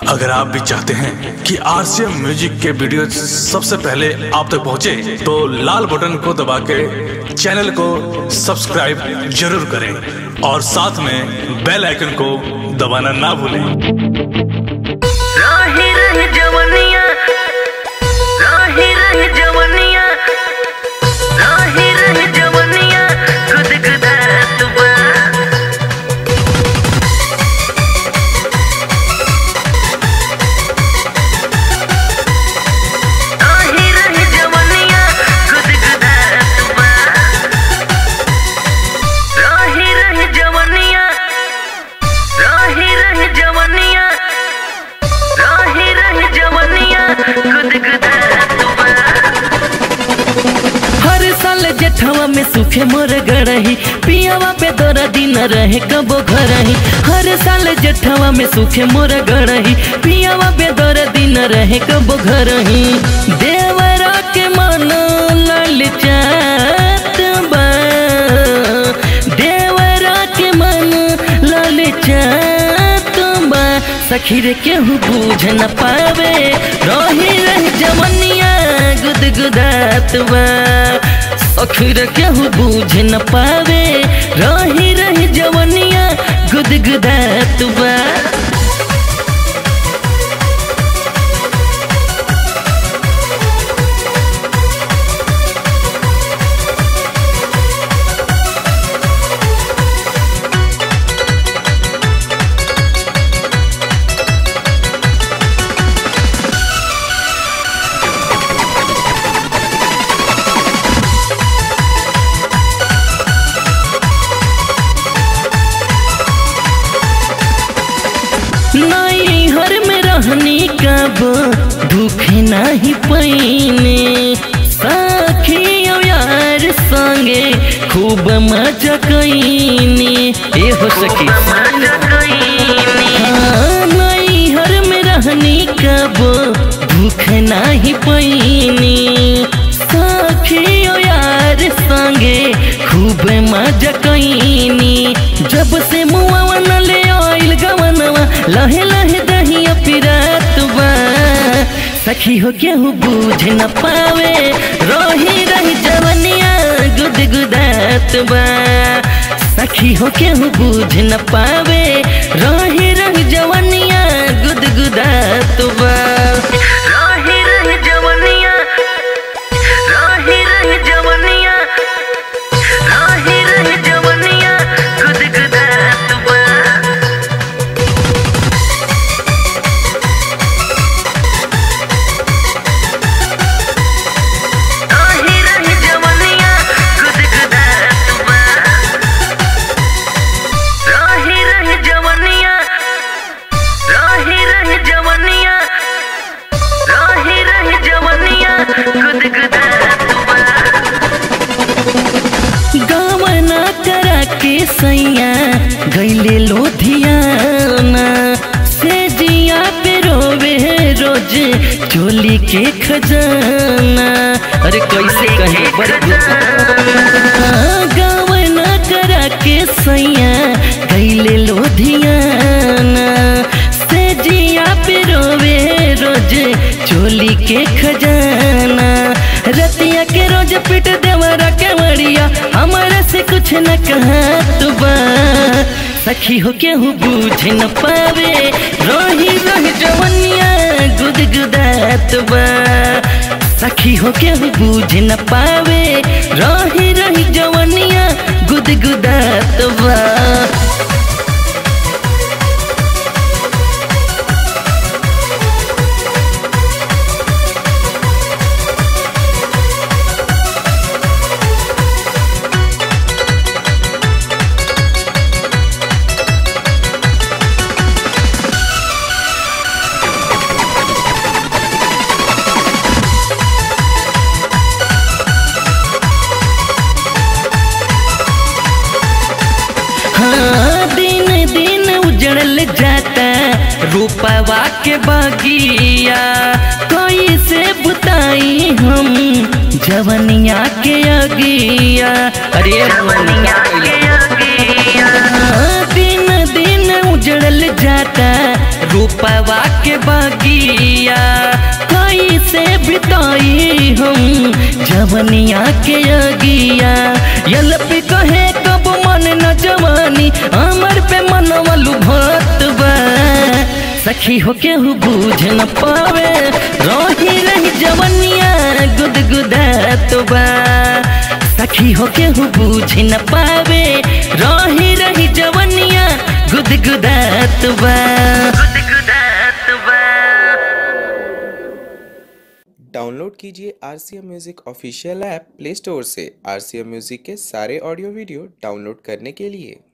अगर आप भी चाहते हैं कि आरसीएम म्यूजिक के वीडियो सबसे पहले आप तक पहुंचे, तो लाल बटन को दबा के चैनल को सब्सक्राइब जरूर करें और साथ में बेल आइकन को दबाना ना भूलें राही रही जवनिया राही रही जवनिया राही रही जवनिया खुद खुदा तुबा राही रही जवनिया खुद खुदा तुबा राही रही जवनिया राही रही जवनिया राही रही जवनिया खुद खुदा तुबा हर साल जेठवा में सूखे मोर गड़ही पियावा पे तोरा दिन रहे कबो घरही हर साल जेठवा में सूखे मोर गड़ही पियावा पे तोरा दिन रहे कबो घरही देवरा के मन ललचात बा देवरा के मन ललचात बा सखी रे केहू बूझ न पावे रही रह जवनिया गुदगुदात बा सखी रे केहू बूझ न पावे रही रही जवनिया गुदगुदात बा नई हर में रहनी कब भूखे नहीं पैने सखी और यार संगे खूब मजा कैने ए हो सखी हाँ, नई हर में रहनी कब भूख नहीं पैने सखी और यार संगे खूब मजा कैनी जब से मुआ न ले आइल गवनवा लहे लहे दहिया पिरात बा सखी हो केहू बूझ न पावे रोही रही जवनिया गुद गुदात बा सखी हो केहू बूझ न पावे रोही रही जवनिया गुद गुदात बा राही रही जवनिया राही रही जवनिया राही रही जवनिया खुद खुदा तुबा राही रही जवनिया खुद खुदा तुबा राही रही जवनिया राही रही जवनिया राही रही जवनिया खुद खुदा तुबा गवना करा के सैया गैले लोधियाना से जिया पे रोवे रोज चोली के खजाना अरे कैसे कहे गवना करा के सैया गैले लोधियाना से जिया पे रोवे रोज चोली के खजाना रतिया के रोज पिट देवरा के मरिया हमारे से कुछ न कहा तुबा सखी हो केहू बूझ न पावे रोही रोही जवनिया गुद गुदात बा सखी हो केहू बूझ न पावे रोही रोही जवनिया गुद गुदात बा हाँ दिन दिन उजड़ल जाता रूपवा के बगिया कोई से बुताई हम जवनिया के अगिया अरे जवनिया के अगिया हाँ, दिन दिन उजड़ल जाता रूपवा के बगिया कैसे बिताई हम जवनिया के अगिया यलपि कहे कब मन न जवानी हमर पे मनवलु भत बा सखी हो केहू बूझ न पावे रही रही जवनिया गुदगुदात बा सखी हो केहू बूझ न पावे रही रही जवनिया गुदगुदात बा गुदगुदात बा डाउनलोड कीजिए R C M music official app play store से आर सी एम म्यूज़िक के सारे ऑडियो वीडियो डाउनलोड करने के लिए